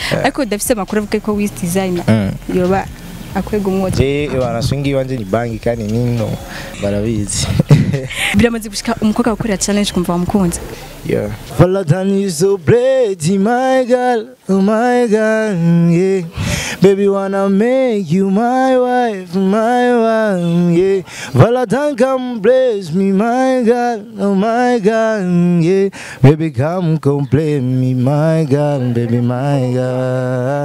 ariko dafise amakuru avuga ko wiz designer Mm. yoba akwega umwotsi je banaswingi iwanje ni banki kandi nino barabizi biramaze gushika umukobwa gukorera challenge kumva wamukunze Yeah. Valentine is so pretty, my girl, oh my girl, yeah. Baby, wanna make you my wife, my wife, yeah. Valentine, come bless me, my girl, oh my girl, yeah. Baby, come complain me, my girl, baby, my girl.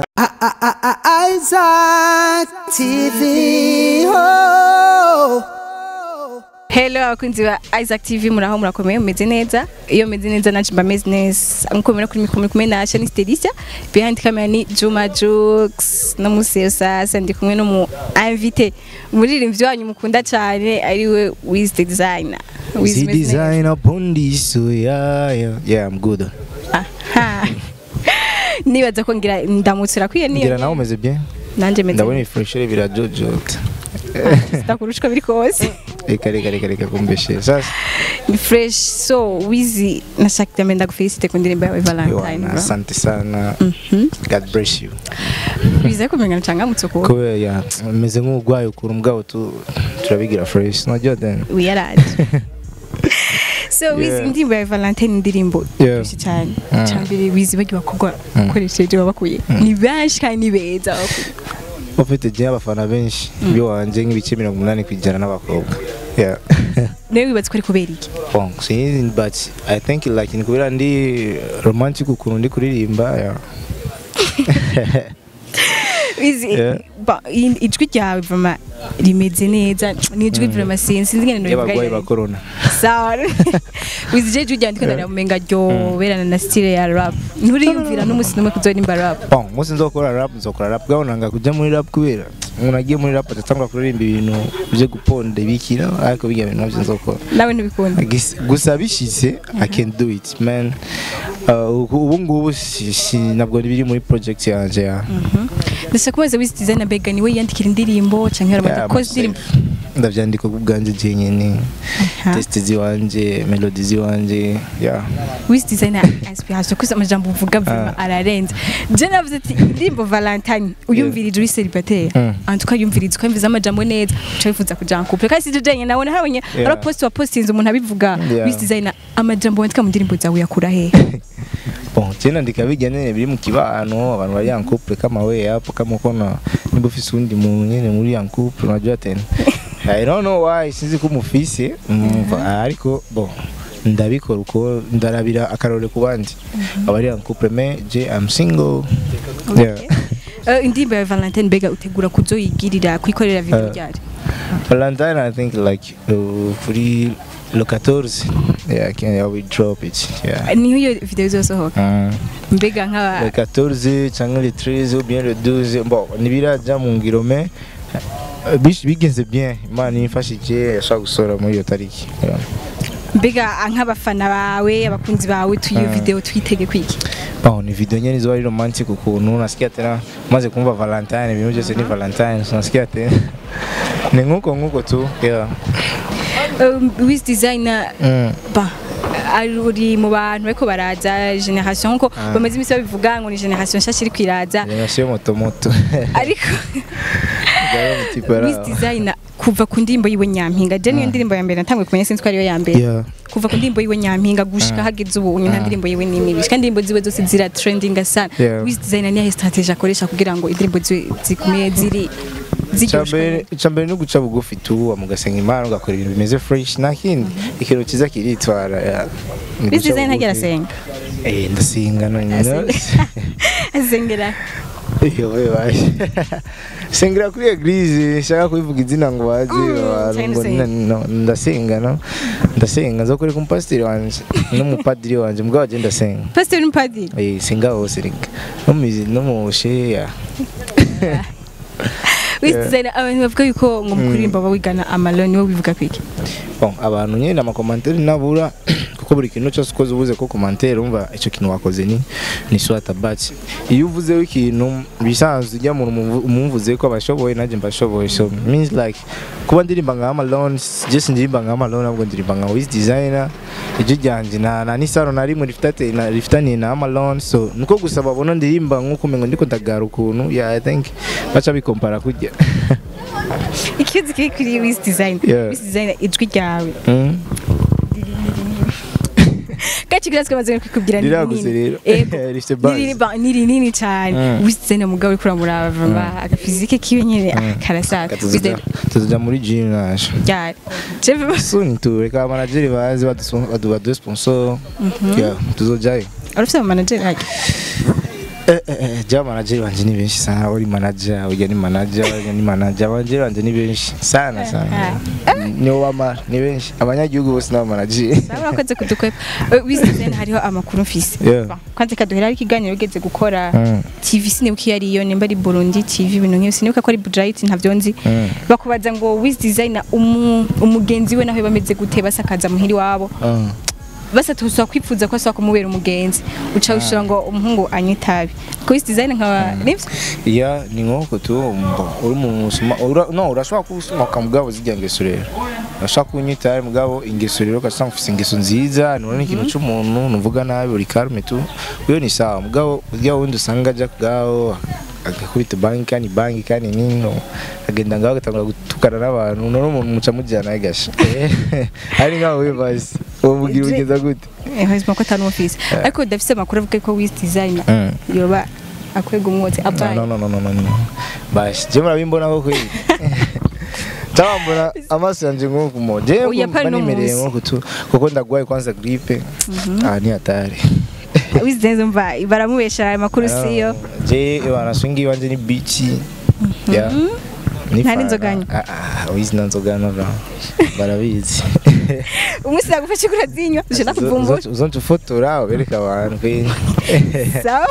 Isaac TV. Oh. Hello abakunzi ba Isaac TV muraho murakomeye mumeze neza iyo meze neza nanje mba meze neza nkuko mubona kuri mikoro muri kumwe na Shani Stelicia behind camera ni Juma Jux no museo sasa ndi kumwe no mu invité umuririmbyi wanyu mukunda cyane ariwe Wiz the Designer Wiz See meze neza. design upon this, so yeah, yeah, yeah, I'm good. Aha. nibaza ko ngira ndamutse urakwiye Ngira niyo nawe umeze bien? nanje meze Ndabona ifreshere birajojota. sitakurushwa biri kose Reka reka reka reka kumbeshe. Sasa ni fresh so Wiz nashaka tambe ndagufelicite ku ndirimbo yawe Valentine Yohana, bro. asante sana. God bless you. biza kumenya nchangamutse ko kubera ya meze nk'urwaye ukuntu mbwabo tu turabigira fresh najya then wiyaraje so wizi Yeah. indirimbo ya valentine indirimbo Yeah. byinshi cyane Mm. cyambere wizi bagiye bakogwa ukoresheje babakuye ni benshi kandi ni beza bakuye ufite gihe abafana benshi iyo wanje nk'ibice mirongo umunani ku ijana n'abakobwa yeah nawe wibatse ko ari kubera iki bon sinzi but i think like ni kubera ndi romantic ukuntu ndi kuririmba yeah wizi Yeah. ba- i- ijwi ryawe vama rimeze neza ni ijwi vama sinzi sinzi ngene y'abarwayi ba nobivuga corona sawa wizi je ijwi ryawe ndiko ndamumenga ryoberana na style ya rap nturiyumvira n'umunsi n'umwe kuzorimba rap bon umunsi nzokora rap nzokora rap bwaho nanga kujya muri rap kubera umuntu agiye muri rap adatangura kuririmba ibintu byo guponda bikira ariko bijya bintu nabyo nzokora nawe ntubikunda Gis- gusa bishyize i can do it man Uh, ubu ngubu si- si- ntabwo biri muri project yanjye ya ndashaka kubaza wizi designer mbega niwe yandikira indirimbo canke aramaze Yeah, koza myself. indirimbo ndabyandika ku bwanjye jenyine Aha. test ziwanje melody ziwanje yeah wizi designer inspiration kuko amajambo uvuga vuma ararenze je navuze ati indirimbo valentine uyumvirije uri célibataire Mm. antu ukayumviriza ukamviza amajambo neza uca wifuza kuja en couple kandi sije jenyine nabona harabonye Yeah. ara post wa postinze umuntu abivuga Yeah. wizi designer amajambo wandika mu ndirimbo zawe yakura hehe bon je nandika bijya nyine biri mu kibano abantu bari en couple kama we hapo kama ukona nimba ufise undi muntu nyine muri en couple unajua tena i don't know why sinzi ko umufise umva ariko bon ndabikora uko ndarabira akarore ku bandi abari en couple mais je am single yeah Eh, indirimbo ya valentine mbega utegura kuzoyigirira kwikorera video Eh. ryari Valentine, I think like uh, kuri le 14, yeah, I can I will drop it. Yeah. niho iyo video izosohoka Mm. mbega nk'aba Le 14 cyangwa le 13 ou bien le 12 bon ntibirajya mu ngiro me uh, bish- bigenze bien imana imfashije yashaka gusora muri iyo tariki yeah. mbega nk'abafana bawe abakunzi bawe tuyo video twitege kwiki bon ni video nyene ziba ari romantic ukuntu nasikia tena maze kumva valentine ibintu byose ni valentine so nasikia tena ni nkuko nkuko tu yeah. Um, wiz designer mm. ba ari uri mu bantu bariko baraza generation nko bamaze imisi babivuga ngo ni generation nshasha iri kwiraza generation moto moto ariko Gayo mutipara. wiz designer kuva ku ndirimbo yiwe nyampinga je niyo ndirimbo ya mbere natanguye kumenya sinzi ko ariyo ya mbere Yeah. kuva ku ndirimbo yiwe nyampinga gushika hageze ubu nta ndirimbo yiwe n'imwe bishika indirimbo ziwe zose zira trending sana Yeah. wiz designer niyahe strategie akoresha kugira ngo indirimbo ziwe zigume ziri ziryoshwe icyambere no guca bugufi tu mugasenga imana ugakora ibintu bimeze fresh nta kindi ikintu cyiza kiritwara ya. Ni wiz guca designer ntagira bugufi. asenga eh ndasenga no nyine asengera iyo we baje sengera kuri eglise nshaka kubivuga izina ngo baze Mm, abantu cyane ngo se. na- no, ndasenga no ndasenga nzokoreka umupasiteri wanje n'umupadiri wanje mbwa waje ndasenga pastor n'umupadiri eh singa hose reka no mu no mu sheya wiz designer abantu bavuga yuko ngo mu kuririmba baba wigana amaloni wowe bivuga kwiki bon abantu nyine amakomantere nabura kuko buri kintu cyose ukoze ubuze ko commentaire umva icyo kintu wakoze ni ni swata but iyo uvuzeho ikintu bisanzwe ujya mu umumvuze ko abashoboye nanjye mbashoboye so means like kuba ndirimba nka Amalone just ndirimba nka Amalone ahubwo ndirimba nka Wiz Designer ijwi ryanjye na na nisano na rimwe rifitate na rifitaniye na Amalone so niko gusa babona ndirimba nk'uko umengo ndiko ndagara ukuntu yeah I think baca bikompara kujya ikibazo kiri kuri Wiz Design Yeah. Wiz Design ijwi ryawe mm. gace kirazwe amaze kwikubwira ni Riraguze rero. Ego. Rifite buzz. Ni rinini- ni rinini cyane Mm. Wiz Design umugabo uri kuramurava agafizike kiwe nyine karasaka Wiz Design tuzoja muri gym naje ryari Jewe soon tu reka amanageri baze badu- badu badu sponsor yeah tuzojayo urufite mu manager hake Eh, eh, eh, ja manager wanje ni benshi sana uri manager ujya ni manager ujya ni manager manager wanje ni benshi sana sana ni wama ni benshi abanyagihugu bose n'aba manager Sawa urakoze kudukwepa Eh, Wiz Design hariho amakuru mfise Yeah. Ba, kwanza kaduhera ari ikiganiro ugeze gukora Mm. TV sinibuka iyo ariyo nimba ari Burundi TV ibintu nk'ibyo sinibuka ko ari Budrait ntavyo nzi Mm. bakubaza ngo Wiz Design umu- umugenzi we nawe bameze gute basakaza muhiri wabo Ah. basa tuza kwifuza ko asaba kumubera umugenzi uca ushira ngo umuhungu anywe itabi ko Wiz Design nkaba nivyo iya ni nk'uko tu mbo, uri mu musuma ura- no urashobora kusomoka mugabo zijya ngeso rero urashobora kunyita mugabo ingeso rero ugasanga ufite ingeso nziza nubona ikintu cy'umuntu nuvuga nabi uri karume tu uyo ni sawa mugabo urya wundi usanga ajya kugaho agakubita banki kandi banki kandi nino agenda ngaho agatangura gutukana n'abantu none umuntu muca mujyana agasha ari nkaho wibaze uwo mugira ugeza gute eh hazima ko atari office ariko dafise amakuru avuga ko Wiz Design Mm. yoba akwega umwotsi abaye no no no no no no bashi je murabimbona ko kweli Tawambona amaso yanje nk'uku mo je Oya, pale no banimereye munsi. nk'uku tu kuko ndagwaye kwanza gripe ah ni hatari Wiz Design mva baramubesha aya makuru siyo je bana swingi wanje ni bichi ya ni Nta fana. n'inzoga anywa? ah ah wizi na nzoga no bra barabizi umunsi nagufashe kurazinywa je nakuvumbura uzontufotora ubereka abantu kweli sawa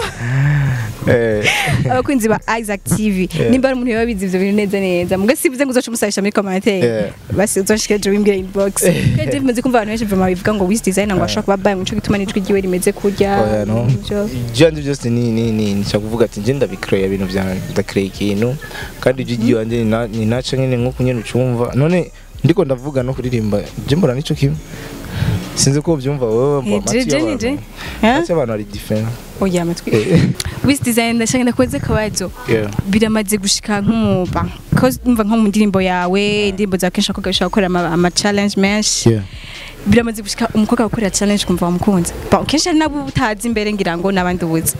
Eh, abakunzi ba Isaac TV Yeah. nimba ari umuntu yoba bizi ivyo bintu neza neza muga sivuze ngo uzoca umusabisha muri commentaire Yeah. basi uzoshike je wimbwira inbox kandi bimaze kumva abantu benshi vraiment bivuga ngo Wiz Design ngo ashaka kuba baye muco gituma nijwi giwe rimeze kurya oya no ivyo. byandi byose ni ni ni nshaka kuvuga ati nje ndabikreya ibintu byanjye ndakreya ikintu kandi ibyo igihe wanjye ni na- ni naca nyine nk'uko nyine ucumva none ndiko ndavuga no kuririmba je mbona nico kimwe sinzi ko ubyumva wowe mba Eh, amatwi je- je ni y'abantu je. Huh? amatwi y'abantu ari different oya amatwi Eh. Wiz Design ndashaka ndakoze kabazo Yeah. biramaze gushika nk'umuba ko umva nko mu ndirimbo yawe indirimbo za kenshi akobwa bishaka gukora ama, ama challenge menshi Yeah. biramaze gushika umukobwa gukorera challenge kumva wamukunze Ba, kenshi hari nabo utazi imbere ngira ngo n'abandi ubuze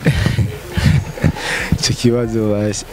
icyo kibazo basi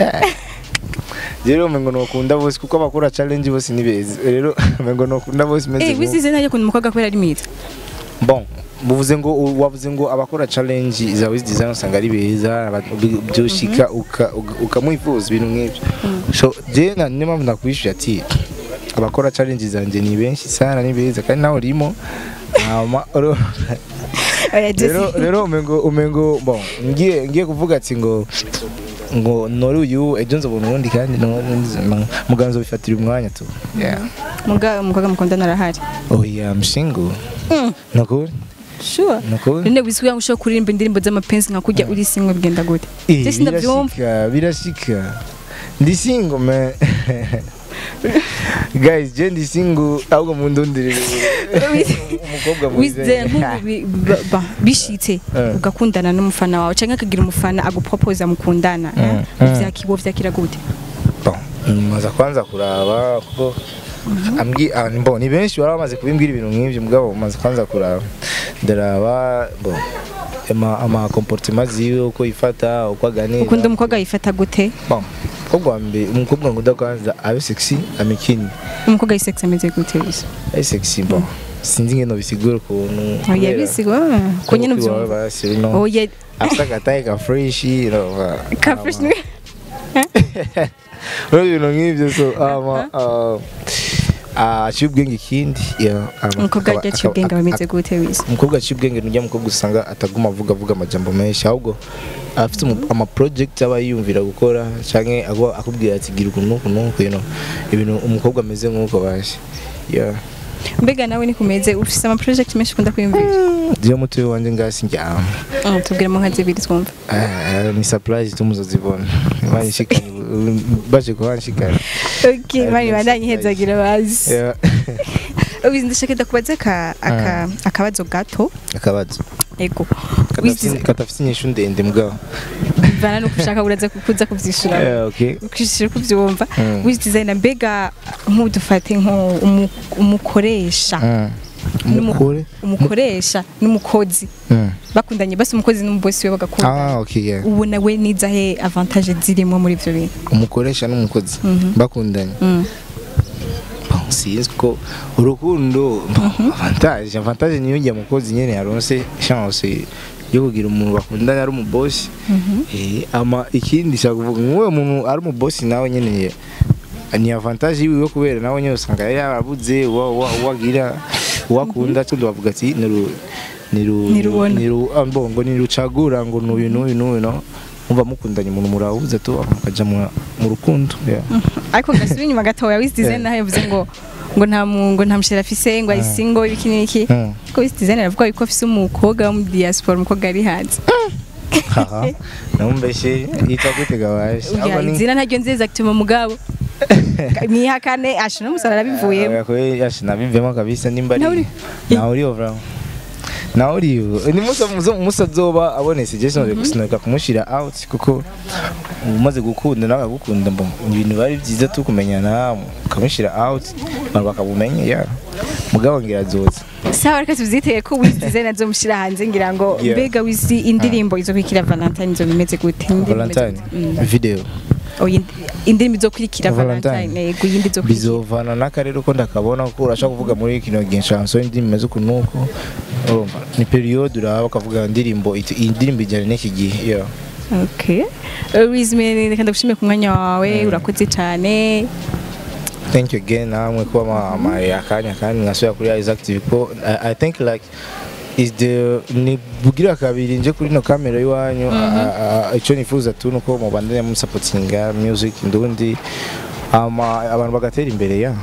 rero umengo nokunda bose kuko abakora challenge bose ni beza rero umengo nokunda bose meze eh nk'uko. Wiz Design ajya kunda umukobwa kubera ari mwiza bon buvuze ngo wavuze ngo abakora challenge za Wiz Design usanga ari beza aba- bi- byoshika uka- uka- ukamwifuza ibintu nk'ibyo so je na niyo mpamvu nakwishuye ati abakora challenge zanjye ni benshi sana ni beza kandi nawe urimo hama uro- oya rero Jesse rero umengo umengo bon ngiye ngiye kuvuga ati ngo ngo nori uyu ejo nzobona ubundi kandi no- no- muganzo bifatira umwanya tu yeah muga umukobwa mukundana arahari oh yeah I'm single Mm. nakuri sure nakuri none wizi kugira ngo ushobore kuririmba indirimbo z'amapenzi nka kurya uri single bigenda gute Eh, Jesse ndabyumva birashika birashika ndi single man guys je ndi single ahubwo mundundire umukobwa mwiza wize nk'ubu bi- ba- ba- bishitse Eh. ugakundana n'umufana wawe cyangwa akagira umufana agupropoza mukundana Mm, mm. vyakibo vyakira gute Bon, maza kwanza kuraba kuko ambwi ah, bon ni benshi bari bamaze kubimbwira ibintu nk'ivyo mugabo maze kwanza kuraba ndaraba bon ama ama comportement ziwe uko ifata uko aganira ukunda umukobwa yifata gute bon umukobwa wa mbere umukobwa ngunda kwanza abe sexy amikini umukobwa yisex ameze gute wize abe sexy bon sinzi ngeno bisigura ukuntu oya kubera- bisigo ko nyine Kuko iwawe uvyumva basi no oya afite agataye ka fresh you know ba- ka ama- fresh ni Urabona ibintu nk'ibyo so ama ah, aciye ubwenge ikindi yeah, ama- umukobwa akaba- yaciye ubwenge akaba- bameze gute wize umukobwa aciye ubwenge nujya mukobwa usanga ataguma avuga avuga amajambo menshi ahubwo afite umu- ama project aba yiyumvira gukora canke ago- akubwira ati gira ukuntu nuku nuku you know ibintu umukobwa ameze nk'uko baje yeah mbega nawe nikumeze ufise ama project menshi ukunda kwiyumvira ndiyo mutoyi wanje ngasi njyama Mm, tubwiremo nka zibiri twumva Ah, ni surprise tumuzozibona banshikanye baje kubanshikana okay mani bandanye hezagira bazi Yeah. ubizi ndashaka ndakubaza aka aka akabazo gato akabazo ego Katafise- wizize katafise inyishu ndende mugabo bana no kushaka uraza kuza kuvyishura Yeah, okay ukishira kuvyumva Mm. wizi designer mbega nk'udufate nko umu- umukoresha Mm. N'umu- umukore umukoresha n'umukozi Mm. bakundanye basi umukozi n'umubosi we bagakunda ah okay yeah ubona we nizahe avantage zirimo muri ivyo bintu umukoresha n'umukozi bakundanye Mm. Bon, sinzi ko urukundo avantage avantage niyo njya mukozi nyene yaronse chance yo kugira umuntu bakundanye ari umubosi eh ama ikindi shaka kuvuga nk'uwo muntu ari umubosi nawe nyene ni avantage yiwe kubera nawe nyene usanga yari yarabuze wa- wa- wagira wakunda tundi bavuga ati niru niru Nirubona. niru ah, mbongo nirucagura ngo nuyu nuyu nuyu no umva mukundanye umuntu murahuza tu mukaja mu mu rukundo yeah. ariko gasubira inyuma gatoya wizi designer yavuze ngo ngo nta mu ngo nta mushera afise ngo ari single ibiki n'iki Mm. ko wizi designer avuga yuko afise umukobwa wo mu diaspora umukobwa ari hanze haha namumbeshe yitwa gutega waje Oya, izina ntaryo nziza active mugabo mwihakane asha n'umusara arabivuyemo nabivemo kabisa nimba Nawe ari uri- nawe uriyo vramo nawe uriyo ni musa musa- musa azoba abone suggestion sinoka kumushira out kuko umaze gukunda nawe agukunda mbo ibintu bari byiza tu kumenyana ukamushira out abantu bakabumenya ya mugabo ngira azoza sawa reka tuvyiteye ko wizi designer azomushira hanze ngira ngo Yeah. mbega wizi indirimbo izokurikira valentine izo bimeze gute Indirimbo valentine izo- Mm. video Oh, indi- indirimbo izokurikira Valentine. valentine yego iyindi izokurikira bizovana n'akarere uko ndakabona ko urashaka kuvuga muri kino gihe chanson indimi imeze uku nuko urumva ni periode uraba ukavuga indirimbo iti- iyi ndirimbo ijyana n'iki gihe yeah. Okay. Uh, Wiz Mene, reka ndagushimiye ku mwanya wawe urakoze cyane thank you again namwe kuba mamaye akanya kandi nkasubira kuri Isaac TV ko I, I think like is the ni bugira kabiri nje kuri no kamera y'iwanyu a- a- icyo nifuza tu nuko mubandanya musapotinga music ndundi ama abantu bagatera imbere ya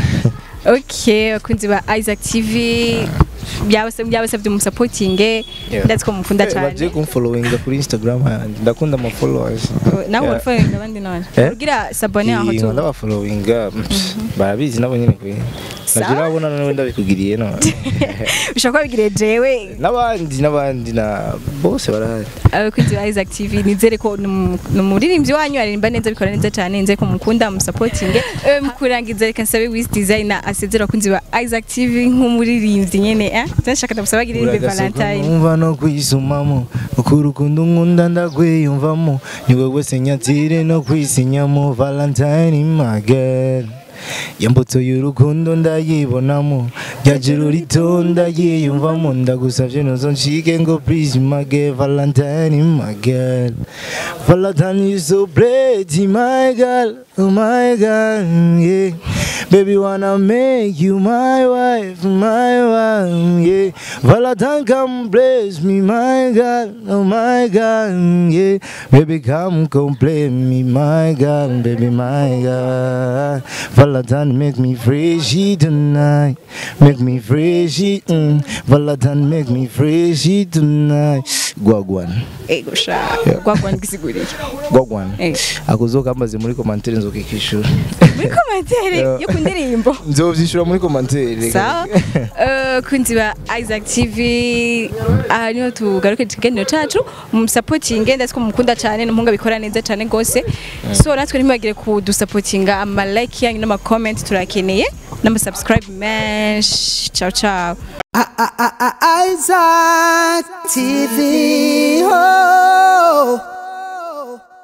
okay abakunzi ba Isaac TV byabase byabasabye umusapotinge Yeah. ndetse ko mukunda Eh, bagiye cyane kumfollowinga kuri Instagram yanjye ndakunda ama followers nawe Yeah. urafollowinga abandi none Eh? ugira sabone aho Iyi tu nkunda bafollowinga barabizi nabo nyine kwe Sawa. nabyo urabona nawe ndabikugiriye none ushobora kuba bigire jewe n'abandi n'abandi na bose barahari abakunzi ba Isaac TV nizere ko ni umu- ni umuririmbyi wanyu aririmba neza bikora neza cyane nizere ko mukunda umusapotinge Eh, mu kurangiza reka nsabe Wiz Designer asezera abakunzi ba Isaac TV nk'umuririmbyi nyene eh ndashaka ndamusaba agiririmbe Valentine numva no kwisumamo uko urukundo nkunda ndakwiyumvamo ni wowe senyatire no kwisinyamo valentine my girl yambutso y'urukundo ndayibonamo ryajuru rito ndayiyumvamo ndagusavye nuzo nshike ngo please my girl valentine my girl valentine you so pretty my girl oh my girl yeah baby wanna make you my wife my wife yeah valentine come bless me my girl oh my girl yeah baby come complete me my girl baby my girl valentine make me freshy tonight make me freshy mm. valentine make me freshy tonight gwagwan ego sha Yeah. gwagwa ndisiguriye gwagwan Eh. akuzoka ambaze muri komantere nzokikishura muri komantere Yeah. yo ku ndirimbo nzovyishura muri komantere sawa Eh, kunzi ba Isaac TV aha niho tugaruke ikiganiro cacu musapotinge ndetse ko mukunda cyane n'umuhungu abikora neza cyane rwose so natwe ntimwagire kudusapotinga ama like yanyu n'ama comment turakeneye n'ama subscribe menshi ciao ciao Isaac TV. Oh.